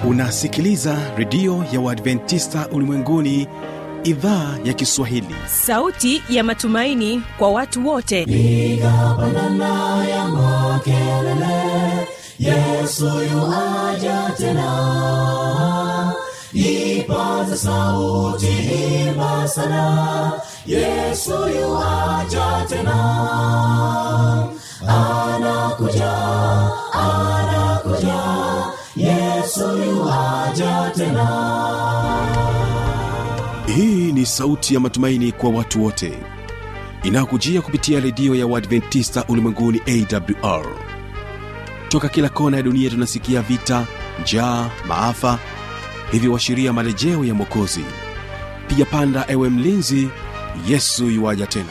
unasikiliza redio ya uadventista ulimwenguni idhaa ya kiswahili sauti ya matumaini kwa watu wote piga pandana ya makelele yesu yuaja tena ipaza sauti imba sana yesu yuaja tena anakuja anakuja yesu yuaja tena hii ni sauti ya matumaini kwa watu wote inayokujia kupitia redio ya uadventista ulimwenguni awr toka kila kona ya dunia tunasikia vita njaa maafa hivyo washiria marejeo ya mwokozi piga panda ewe mlinzi yesu yuwaja tena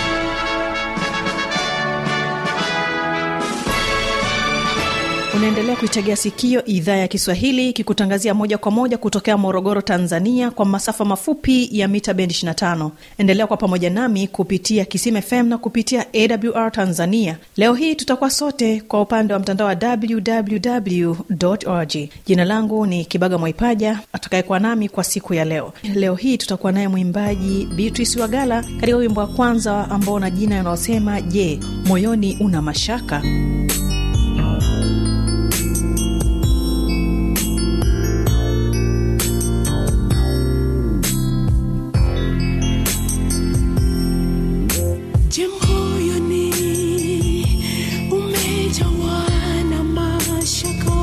unaendelea kuitegea sikio idhaa ya kiswahili ikikutangazia moja kwa moja kutokea morogoro tanzania kwa masafa mafupi ya mita bendi 25 endelea kwa pamoja nami kupitia kisim fm na kupitia awr tanzania leo hii tutakuwa sote kwa upande wa mtandao wa www org jina langu ni kibaga mwaipaja atakayekuwa nami kwa siku ya leo leo hii tutakuwa naye mwimbaji beatrice wagala katika wimbo wa kwanza ambao una jina yanayosema je moyoni una mashaka Je, moyoni umejawa na mashaka,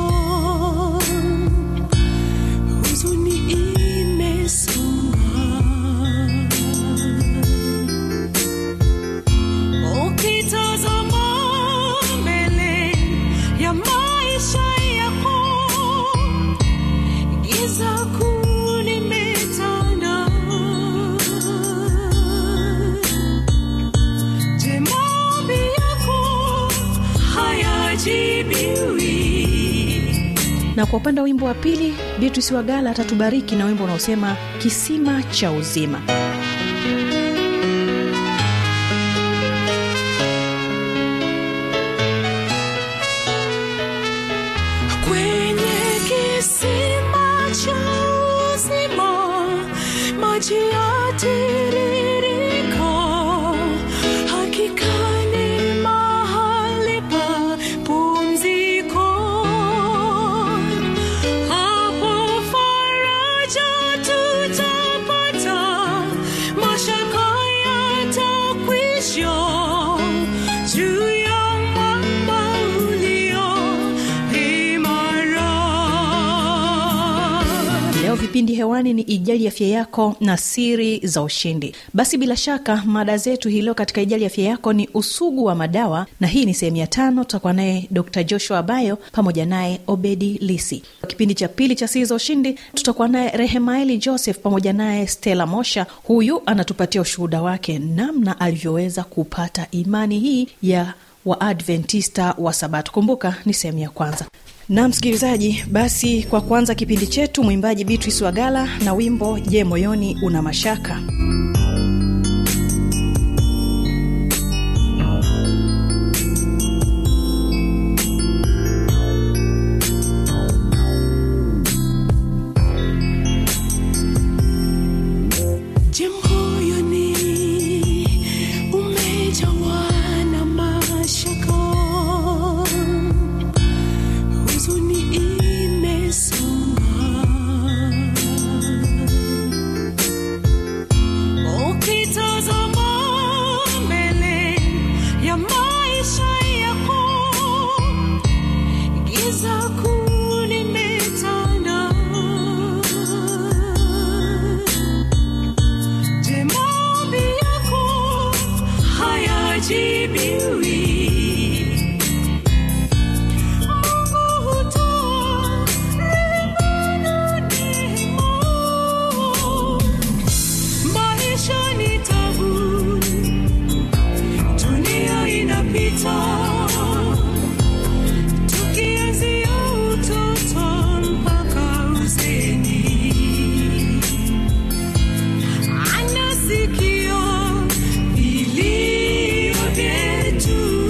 huzuni imesonga, ukitazama mbele ya maisha yako, giza kuu limetanda. Je, maombi yako hayajibiwi? na kwa upande wa wimbo wa pili beatrice wagala atatubariki na wimbo unaosema kisima cha uzima Kwenye kisima cha uzima maji yatiririka, hakika ni mahali pa pumziko. Hapo faraja tutapata, mashaka yatakwisha juu ya mwamba ulio imara. leo vipindi hewani ni ijali afya yako na siri za ushindi basi bila shaka mada zetu hii leo katika ijali afya yako ni usugu wa madawa na hii ni sehemu ya tano tutakuwa naye dr joshua abayo pamoja naye obedi lisi kipindi cha pili cha siri za ushindi tutakuwa naye rehemaeli joseph pamoja naye stela mosha huyu anatupatia ushuhuda wake namna alivyoweza kupata imani hii ya waadventista wa sabato kumbuka ni sehemu ya kwanza na msikilizaji basi kwa kuanza kipindi chetu mwimbaji beatrice wagala na wimbo je moyoni una mashaka Je, moyoni umejawa na mashaka, huzuni imesonga, ukitazama mbele ya maisha yako, giza kuu limetanda. Je, maombi yako hayajibiwi? Mungu hutoa rehema na neema. Maisha ni tabu, dunia inapita, tukianzia utoto mpaka uzeeni anasikia vilio vyetu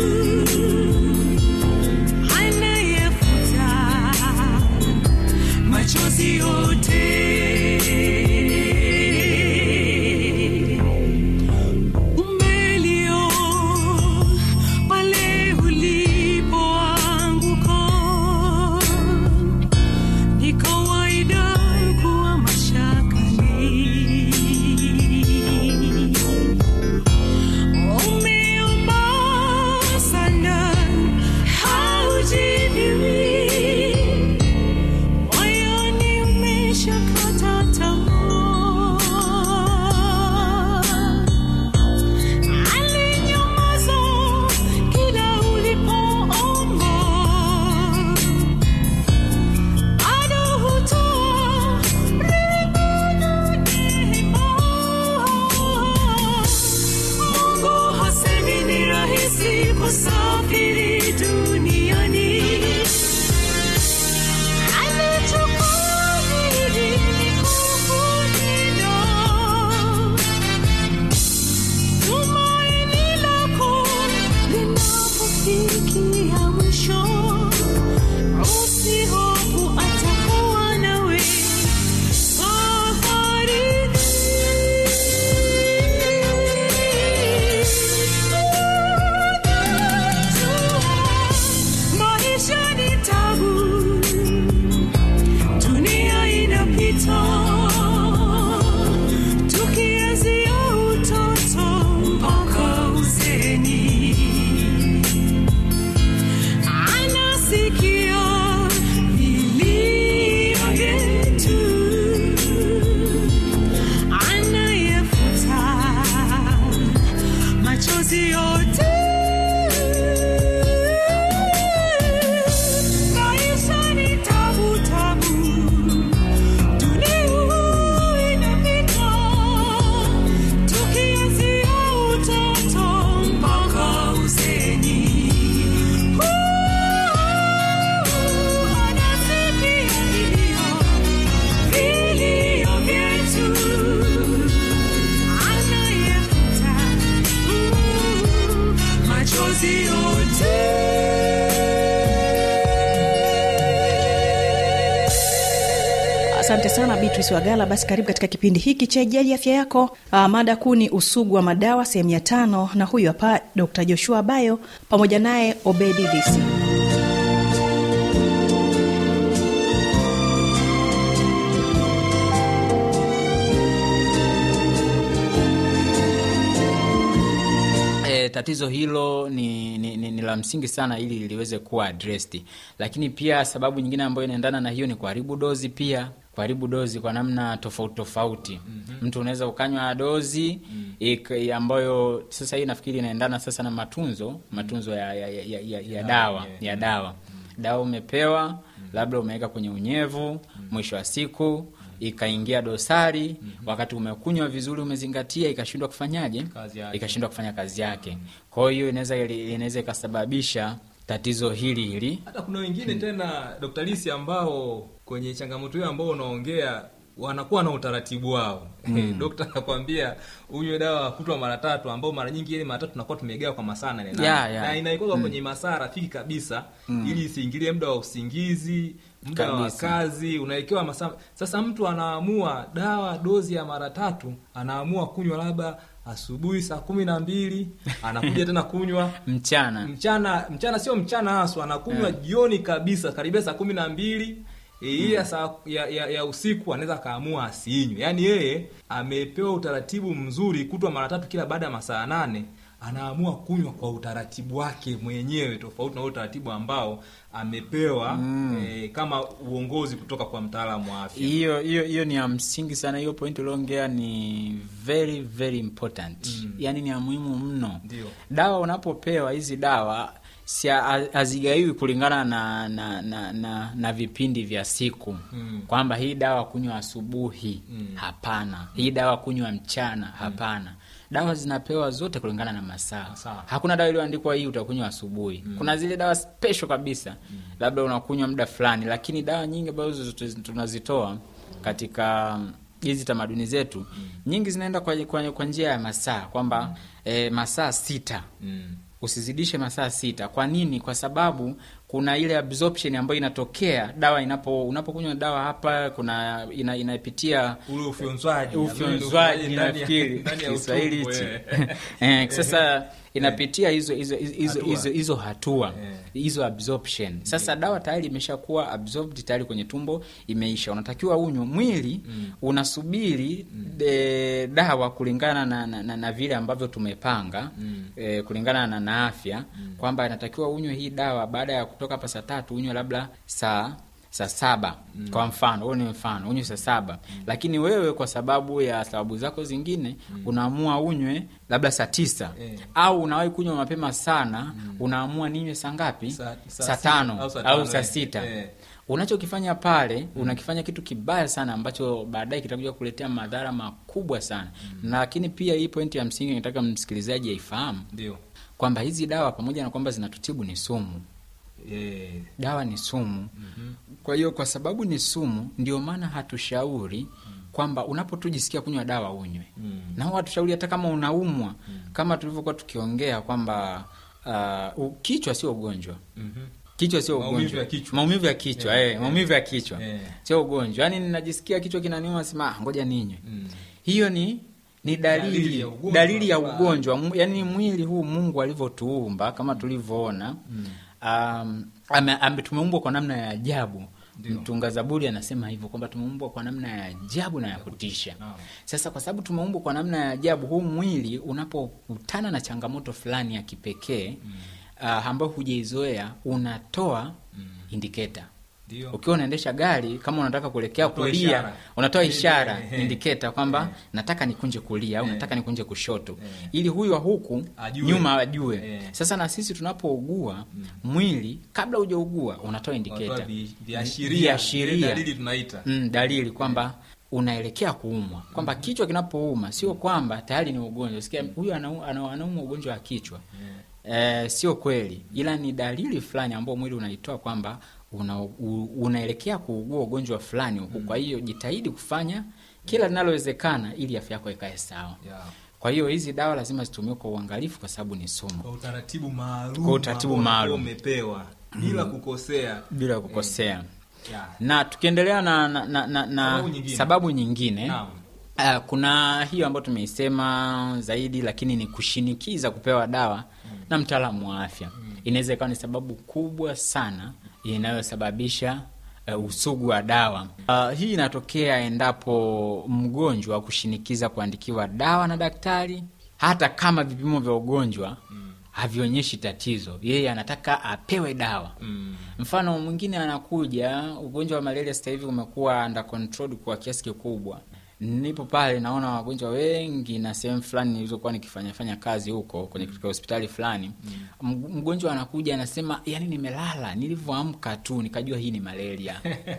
kusafiri duniani. Alichukua hili kukulinda. Tumaini lako linapofikia mwisho, usihofu, atakuwa nawe safarini. Maisha ni tabu, dunia inapita, tukianzia utoto mpaka uzeni. Anasikia vilio vyetu, anayefuta machozi yote. Maisha ni tabu tabu, dunia inapita, tukianzia utoto mpaka uzeni. Anasikia vilio, vilio vyetu, anayefuta machozi yote. asante sana beatrice wagala basi karibu katika kipindi hiki cha ijali afya yako uh, mada kuu ni usugu wa madawa sehemu ya tano na huyu hapa dr joshua bayo pamoja naye obedi lisi E, tatizo hilo ni, ni, ni, ni la msingi sana ili liweze kuwa addressed, lakini pia sababu nyingine ambayo inaendana na hiyo ni kuharibu dozi pia kuharibu dozi kwa namna tofauti tofauti. mm-hmm. Mtu unaweza ukanywa dozi mm. ambayo sasa hii nafikiri inaendana sasa na matunzo matunzo ya, ya, ya, ya, ya dawa ya dawa dawa umepewa labda umeweka kwenye unyevu mwisho wa siku ikaingia dosari wakati umekunywa vizuri umezingatia ikashindwa kufanyaje Kazi yake. ikashindwa kufanya kazi yake kwa hiyo inaweza inaweza ikasababisha tatizo hili hili hata kuna wengine tena Dr. Lisi ambao kwenye changamoto hiyo ambao unaongea wanakuwa na utaratibu wao mm. Dokta anakwambia unywe dawa kutwa mara tatu, ambao mara nyingi ile mara tatu tunakuwa tumegawa kwa masaa nane nane. Yeah, yeah. na inaikuwa kwenye masaa rafiki kabisa ili isiingilie muda wa usingizi muda wa Kabisa. kazi unawekewa masaa. Sasa mtu anaamua dawa dozi ya mara tatu, anaamua kunywa labda asubuhi saa kumi na mbili anakuja tena kunywa mchana mchana mchana sio mchana haswa anakunywa jioni kabisa karibia saa kumi na mbili E, hii ya, saa, ya, ya, ya usiku anaweza akaamua asiinywe yaani yeye amepewa utaratibu mzuri kutwa mara tatu kila baada ya masaa nane anaamua kunywa kwa utaratibu wake mwenyewe tofauti na ule utaratibu ambao amepewa eh, kama uongozi kutoka kwa mtaalamu wa afya hiyo hiyo hiyo ni ya msingi sana hiyo point uliongea ni very very important yaani ni ya muhimu mno Ndio. dawa unapopewa hizi dawa si ha- hazigaiwi kulingana na na, na, na na vipindi vya siku Mm. kwamba hii dawa kunywa asubuhi hapana hii dawa kunywa mchana hapana dawa zinapewa zote kulingana na masaa Masaa. hakuna dawa iliyoandikwa hii utakunywa asubuhi kuna zile dawa special kabisa labda unakunywa muda fulani lakini dawa nyingi ambazo zote tunazitoa katika mm, hizi tamaduni zetu nyingi zinaenda kwa, kwa, kwa njia ya masaa kwamba eh, masaa sita mm. usizidishe masaa sita kwa nini kwa sababu kuna ile absorption ambayo inatokea dawa inapo unapokunywa dawa hapa kuna ina, inapitia ule ufyonzwaji ufyonzwaji ndani ya- nafikiri ndani ya Kiswahili utumbo, hichi eh. Eh, sasa inapitia hizo hizo hizo Hatua. hizo hizo hatua Eh. hizo absorption sasa dawa tayari imeshakuwa absorbed tayari kwenye tumbo imeisha unatakiwa unywe mwili unasubiri eh, dawa kulingana na, na, na, na vile ambavyo tumepanga eh, kulingana na, na afya kwamba inatakiwa unywe hii dawa baada ya kutoka hapa saa tatu unywe labda saa saa saba kwa mfano huo ni mfano unywe saa saba lakini wewe kwa sababu ya sababu zako zingine unaamua unywe labda saa tisa Eh. au unawahi kunywa mapema sana unaamua ninywe saa ngapi Saa- saa saa sita tano au saa au tano, saa eh. sita Eh. unachokifanya pale unakifanya kitu kibaya sana ambacho baadaye kitakuja kuletea madhara makubwa sana lakini pia hii pointi ya msingi nataka msikilizaji aifahamu ndio kwamba hizi dawa pamoja na kwamba zinatutibu ni sumu Eh, dawa ni sumu kwa hiyo kwa sababu ni sumu ndio maana hatushauri kwamba unapotujisikia kunywa dawa unywe na huwa hatushauri hata kama unaumwa kama tulivyokuwa tukiongea kwamba uh, u- kichwa sio ugonjwa mhm. kichwa sio Maumivu ugonjwa ya kichwa. maumivu ya kichwa Eh, eh, maumivu ya kichwa eh. sio ugonjwa yaani ninajisikia kichwa kinaniuma sema "Ah, ngoja ninywe Mm. hiyo ni ni dalili Dalili ya ugonjwa. dalili ya ugonjwa Mu- yaani mwili huu mungu alivyotuumba kama tulivyoona um, ame, ame, tumeumbwa kwa namna ya ajabu mtunga zaburi anasema hivyo kwamba tumeumbwa kwa namna ya ajabu na ya kutisha Naam. sasa kwa sababu tumeumbwa kwa namna ya ajabu huu mwili unapokutana na changamoto fulani ya kipekee uh, ambayo hujaizoea unatoa indiketa Ndio. ukiwa unaendesha gari kama unataka kuelekea Unatoa kulia ishara. unatoa Eh, ishara eh, eh. indiketa kwamba Eh. nataka nikunje kulia au Eh. nataka nikunje kushoto Eh. ili huyu wa huku Ajue. nyuma ajue Eh. sasa na sisi tunapougua mwili kabla hujaugua unatoa indiketa Unatoa vi- viashiria Viashiria. Ile dalili tunaita mm, dalili kwamba unaelekea kuumwa kwamba kichwa kinapouma sio kwamba tayari ni ugonjwa sikia huyu anau- ana- anaumwa ugonjwa wa kichwa Eh, sio kweli ila ni dalili fulani ambao mwili unaitoa kwamba una, u, unaelekea kuugua ugonjwa fulani huku kwa hiyo jitahidi kufanya kila linalowezekana ili afya yako ikae sawa Yeah. kwa hiyo hizi dawa lazima zitumiwe kwa uangalifu kwa sababu ni sumu kwa utaratibu maalum Kwa utaratibu ambao maalum. umepewa bila kukosea bila kukosea yeah. na tukiendelea na, na, na, na, na Sababu nyingine. sababu nyingine Naam. Uh, kuna hiyo ambayo tumeisema zaidi lakini ni kushinikiza kupewa dawa na mtaalamu wa afya inaweza ikawa ni sababu kubwa sana inayosababisha uh, usugu wa dawa uh, hii inatokea endapo mgonjwa kushinikiza kuandikiwa dawa na daktari hata kama vipimo vya ugonjwa havionyeshi tatizo yeye anataka apewe dawa Mm. mfano mwingine anakuja ugonjwa wa malaria sasa hivi umekuwa under control kwa kiasi kikubwa nipo pale naona wagonjwa wengi na sehemu fulani nilizokuwa nikifanyafanya kazi huko kwenye katika hospitali fulani Mg- mgonjwa anakuja anasema yani nimelala nilivyoamka tu nikajua hii ni malaria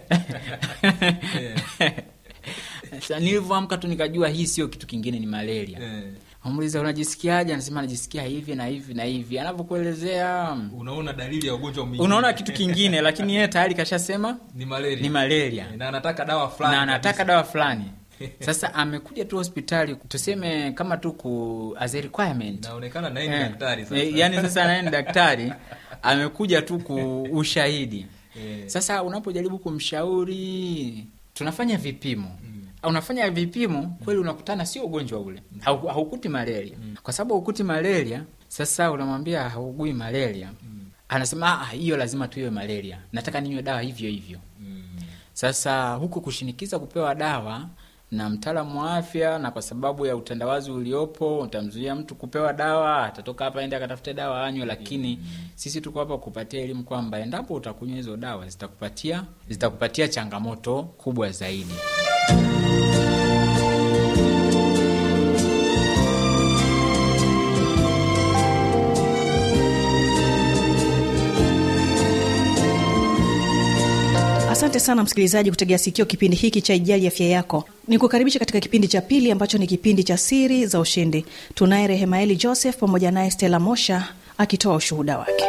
Sasa nilivyoamka tu nikajua hii sio kitu kingine ni malaria Eh, amuliza unajisikiaje anasema anajisikia hivi na hivi na hivi anavyokuelezea unaona dalili ya ugonjwa mwingine unaona kitu kingine lakini yeye tayari kashasema ni malaria ni malaria na anataka dawa fulani na anataka kabisa. dawa fulani sasa amekuja tu hospitali tuseme kama tu ku as a requirement inaonekana naye ni Eh, daktari sasa eh, yani sasa naye ni daktari amekuja tu ku ushahidi Eh. sasa unapojaribu kumshauri tunafanya vipimo unafanya vipimo kweli unakutana sio ugonjwa ule Hau- haukuti malaria kwa sababu haukuti malaria sasa unamwambia haugui malaria anasema "Ah, hiyo lazima tuiwe malaria nataka ninywe dawa hivyo hivyo sasa huku kushinikiza kupewa dawa na mtaalamu wa afya na kwa sababu ya utandawazi uliopo utamzuia mtu kupewa dawa atatoka hapa ende akatafute dawa anywe lakini sisi tuko hapa kupatia elimu kwamba endapo utakunywa hizo dawa zitakupatia zitakupatia changamoto kubwa zaidi asante sana msikilizaji kutegea sikio kipindi hiki cha ijali afya yako ni kukaribisha katika kipindi cha pili ambacho ni kipindi cha siri za ushindi tunaye rehemaeli joseph pamoja naye stela mosha akitoa ushuhuda wake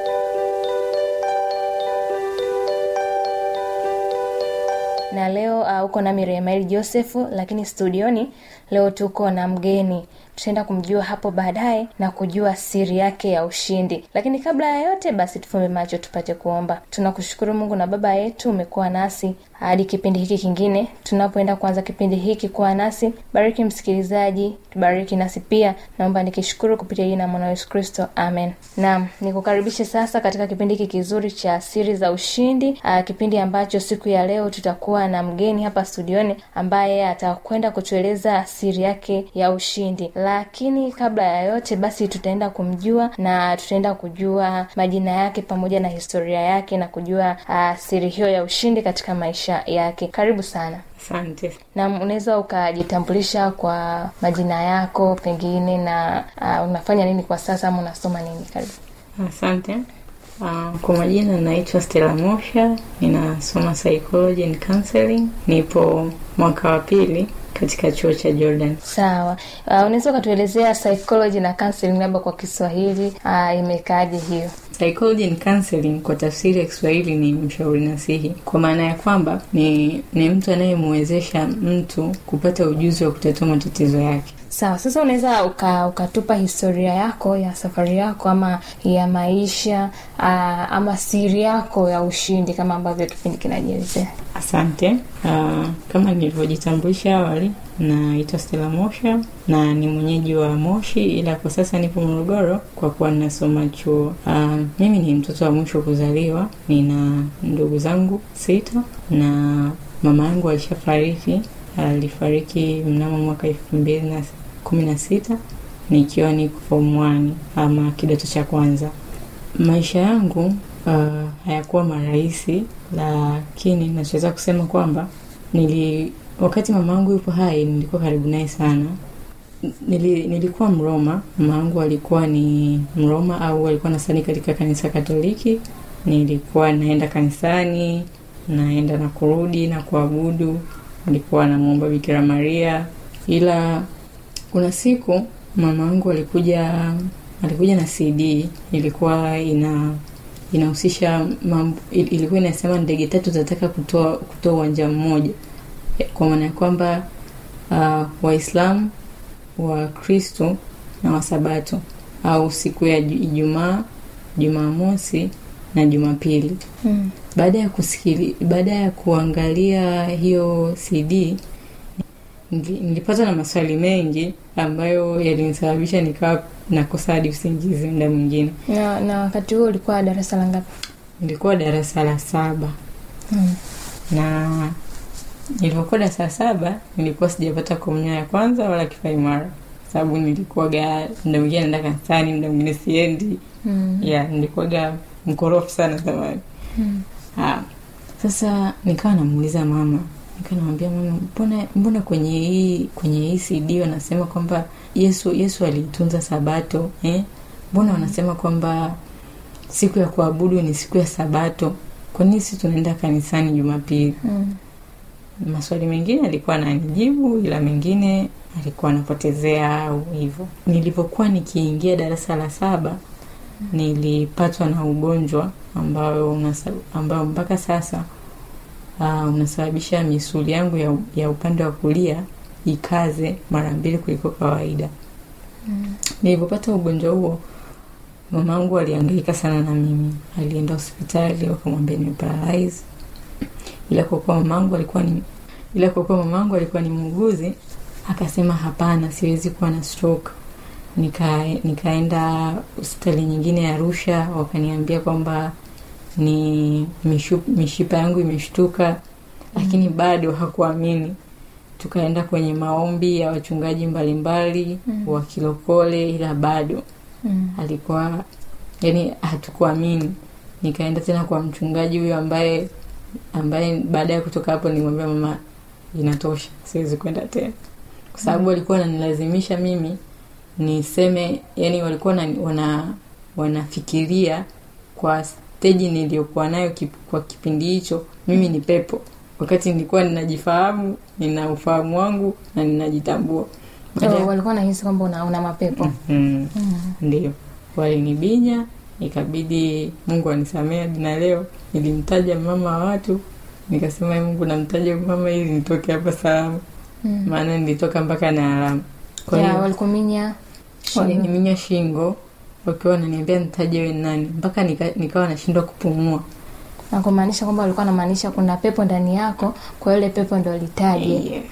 na leo uh, uko nami rehemaeli josefu lakini studioni leo tuko na mgeni tutaenda kumjua hapo baadaye na kujua siri yake ya ushindi lakini kabla ya yote basi tufumbe macho tupate kuomba tunakushukuru mungu na baba yetu umekuwa nasi hadi kipindi hiki kingine tunapoenda kuanza kipindi hiki kuwa nasi bariki msikilizaji tubariki nasi pia naomba nikishukuru kupitia jina la mwana yesu kristo amen naam nikukaribishe sasa katika kipindi hiki kizuri cha siri za ushindi Aa, kipindi ambacho siku ya leo tutakuwa na mgeni hapa studioni ambaye atakwenda kutueleza siri yake ya ushindi lakini kabla ya yote basi tutaenda kumjua na tutaenda kujua majina yake pamoja na historia yake na kujua uh, siri hiyo ya ushindi katika maisha yake karibu sana Asante. na unaweza ukajitambulisha kwa majina yako pengine na uh, unafanya nini kwa sasa ama unasoma nini karibu Asante. Uh, kwa majina naitwa Stella Mosha, ninasoma psychology and counseling, nipo mwaka wa pili katika chuo cha Jordan. sawa uh, unaweza ukatuelezea psychology na counseling labda kwa kiswahili uh, imekaaje hiyo Psychology and counseling kwa tafsiri ya Kiswahili ni mshauri nasihi, kwa maana ya kwamba ni, ni mtu anayemwezesha mtu kupata ujuzi wa kutatua matatizo yake. sawa sasa unaweza uka- ukatupa historia yako ya safari yako ama ya maisha uh, ama siri yako ya ushindi kama ambavyo kipindi kinajielezea Asante. Uh, kama nilivyojitambulisha awali, naitwa Stella Mosha na ni mwenyeji wa Moshi, ila kwa sasa nipo Morogoro kwa kuwa ninasoma chuo. Uh, mimi ni mtoto wa mwisho kuzaliwa, nina ndugu zangu sita na mama yangu alishafariki. Alifariki mnamo mwaka elfu mbili na kumi na sita nikiwa niko form one ama kidato cha kwanza. Maisha yangu uh, hayakuwa marahisi, lakini nachoweza kusema kwamba nili wakati mama yangu yupo hai nilikuwa karibu naye sana. Nili, nilikuwa Mroma. Mama yangu alikuwa ni Mroma au alikuwa nasali katika kanisa Katoliki. Nilikuwa naenda kanisani, naenda na kurudi na kuabudu, nilikuwa namwomba Bikira Maria, ila kuna siku mama yangu alikuja alikuja na CD ilikuwa ina inahusisha mambo, il- ilikuwa inasema ndege tatu zinataka kutoa kutoa uwanja mmoja, kwa maana ya kwamba uh, Waislamu, Wakristo na Wasabato au siku ya Ju- Ijumaa, Jumamosi na Jumapili. mm. Baada ya kusikili, baada ya kuangalia hiyo CD nili- nilipatwa na maswali mengi ambayo yalinisababisha nikawa nakosa hadi usingizi muda mwingine. na, na wakati huo ulikuwa darasa la ngapi Nilikuwa darasa la saba mm. na nilivyokuwa darasa la saba nilikuwa sijapata komunyo ya kwanza wala kipaimara, sababu nilikuwaga muda mwingine naenda kanisani, muda mwingine siendi. Mm. ya nilikuwaga mkorofu sana zamani. Mm. Ah, sasa nikawa namuuliza mama, nikawa namwambia mama, mbona mbona kwenye hii kwenye hii CD wanasema kwamba Yesu Yesu aliitunza Sabato eh? Mbona wanasema kwamba siku ya kuabudu ni siku ya Sabato? Kwa nini sisi tunaenda kanisani Jumapili? Mm. Maswali mengine alikuwa ananijibu, ila mengine alikuwa anapotezea au hivyo. Nilipokuwa nikiingia darasa la saba nilipatwa na ugonjwa ambayo unasa, ambayo mpaka sasa uh, unasababisha misuli yangu ya, ya upande wa kulia ikaze mara mbili kuliko kawaida. Mm. Nilipopata ugonjwa huo, mamangu alihangaika sana na mimi, alienda hospitali wakamwambia ni paralyze, ila kwa kuwa mamangu alikuwa ni ila kwa kuwa mamangu alikuwa ni muuguzi, akasema hapana, siwezi kuwa na stroke. Nika, nikaenda hospitali nyingine ya Arusha, wakaniambia kwamba ni mishu, mishipa yangu imeshtuka, lakini bado hakuamini. Tukaenda kwenye maombi ya wachungaji mbalimbali Mm. wa kilokole, ila bado Mm. alikuwa yani hatukuamini. Nikaenda tena kwa mchungaji huyo ambaye ambaye baada ya kutoka hapo nilimwambia mama, inatosha, siwezi kwenda tena, kwa sababu walikuwa wananilazimisha mimi niseme, yani walikuwa na, wana wanafikiria kwa steji niliyokuwa nayo kip, kwa kipindi hicho mimi ni pepo, wakati nilikuwa ninajifahamu, nina ufahamu wangu na ninajitambua. Baada ya- Oh, walikuwa nahisi kwamba una, una mapepo Mm. mm. Ndio walinibinya, ikabidi Mungu anisamee hadi na leo. Nilimtaja mama wa watu, nikasema "Ee Mungu, namtaja huyu mama ili nitoke hapa salama, Mm. maana nilitoka mpaka na alama. Kwa ya hiyo walikuminya waliniminya shingo wakiwa wananiambia nitaje we nani, mpaka nika, nikawa nashindwa kupumua. na kumaanisha kwamba walikuwa wanamaanisha kuna pepo ndani yako kwa hiyo ile pepo ndo litaje Yeah.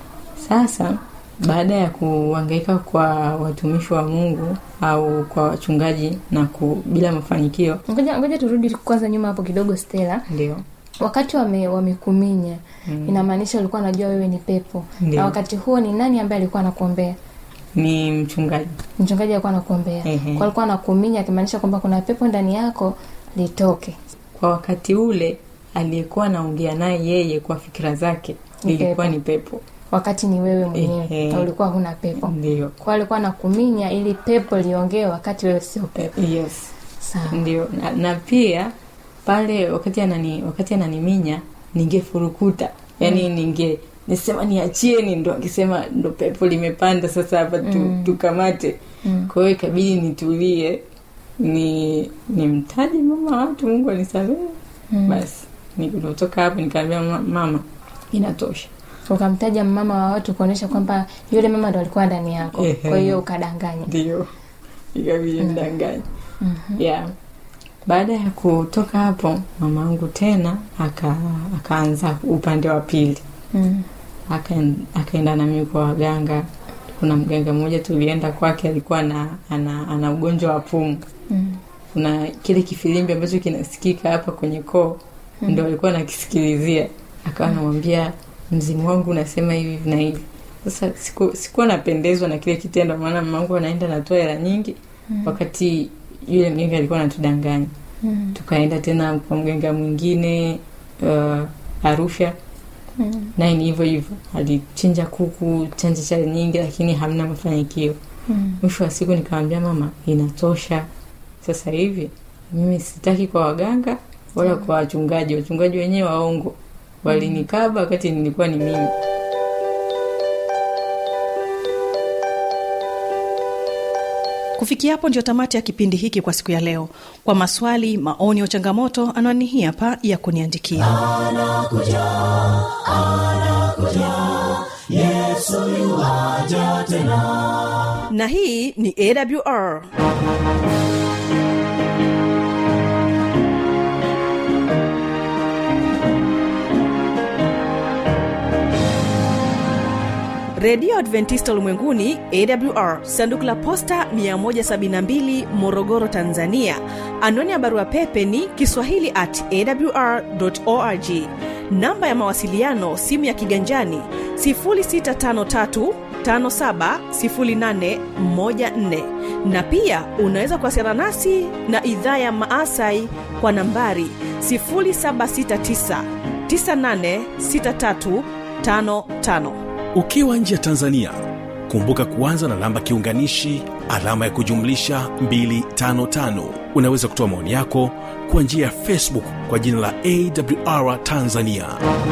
Sasa baada ya kuhangaika kwa watumishi wa Mungu au kwa wachungaji na ku, bila mafanikio, ngoja ngoja turudi kwanza nyuma hapo kidogo stela ndio wakati wame wamekuminya Mm. inamaanisha ulikuwa unajua wewe ni pepo Ndio. na wakati huo ni nani ambaye alikuwa anakuombea ni mchungaji mchungaji alikuwa anakuombea Ehe. kwa alikuwa anakuminya akimaanisha kwamba kuna pepo ndani yako litoke kwa wakati ule aliyekuwa anaongea naye yeye kwa fikira zake Ni lilikuwa pepo. ni pepo wakati ni wewe mwenyewe Ehe. na ulikuwa huna pepo ndio kwa alikuwa anakuminya ili pepo liongee wakati wewe sio pepo yes sawa ndio na, na pia pale wakati anani wakati ananiminya ningefurukuta yani ninge nisema niachieni ndo akisema ndo pepo limepanda sasa hapa tu, mm. tukamate mm. kwa hiyo ikabidi nitulie ni nimtaje mama watu mungu anisamehe mm. basi nikutoka hapo nikaambia "Ma- mama inatosha ukamtaja mama wa watu kuonyesha kwamba yule mama ndo alikuwa ndani yako Ehe. kwa hiyo ukadanganya ndio ikabidi mdanganya yeah baada ya kutoka hapo mama angu tena aka akaanza upande wa pili mm. Akaen- akaenda na mimi kwa waganga kuna mganga mmoja tulienda kwake alikuwa na ana, ana ugonjwa wa pumu Mm. kuna kile kifilimbi ambacho kinasikika hapa kwenye koo ndo alikuwa nakisikilizia akawa anamwambia mzimu wangu unasema hivi na hivi sasa siku, sikuwa napendezwa na kile kitendo maana mamangu anaenda natoa hela nyingi wakati yule mganga alikuwa anatudanganya Mm. tukaenda tena kwa mganga mwingine uh, arusha Mm. naye ni hivyo hivyo alichinja kuku chanja cha nyingi lakini hamna mafanikio Mm. mwisho wa siku nikamwambia mama inatosha sasa hivi mimi sitaki kwa waganga wala kwa wachungaji wachungaji wenyewe waongo walinikaba wakati nilikuwa ni mimi kufikia hapo ndio tamati ya kipindi hiki kwa siku ya leo kwa maswali maoni au changamoto anwani hii hapa ya kuniandikia yesu yuwaja tena na hii ni awr redio adventista ulimwenguni awr sanduku la posta 172 morogoro tanzania anwani ya barua pepe ni kiswahili at awr org namba ya mawasiliano simu ya kiganjani 653 570814 na pia unaweza kuwasiliana nasi na idhaa ya maasai kwa nambari 769 986355 ukiwa nje ya tanzania kumbuka kuanza na namba kiunganishi alama ya kujumlisha 255 unaweza kutoa maoni yako kwa njia ya facebook kwa jina la awr tanzania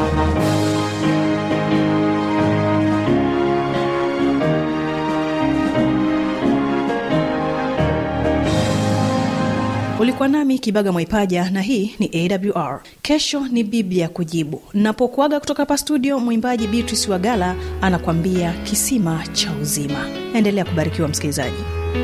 ulikuwa nami kibaga mwaipaja na hii ni awr kesho ni biblia kujibu napokuaga kutoka hapa studio mwimbaji beatrice wagala anakwambia kisima cha uzima endelea kubarikiwa msikilizaji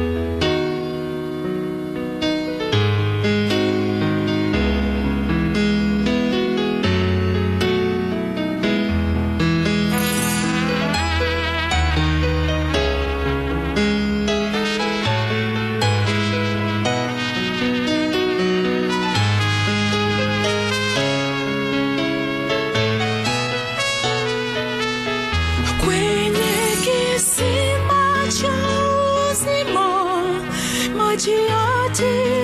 kwenye kisima cha uzima maji yote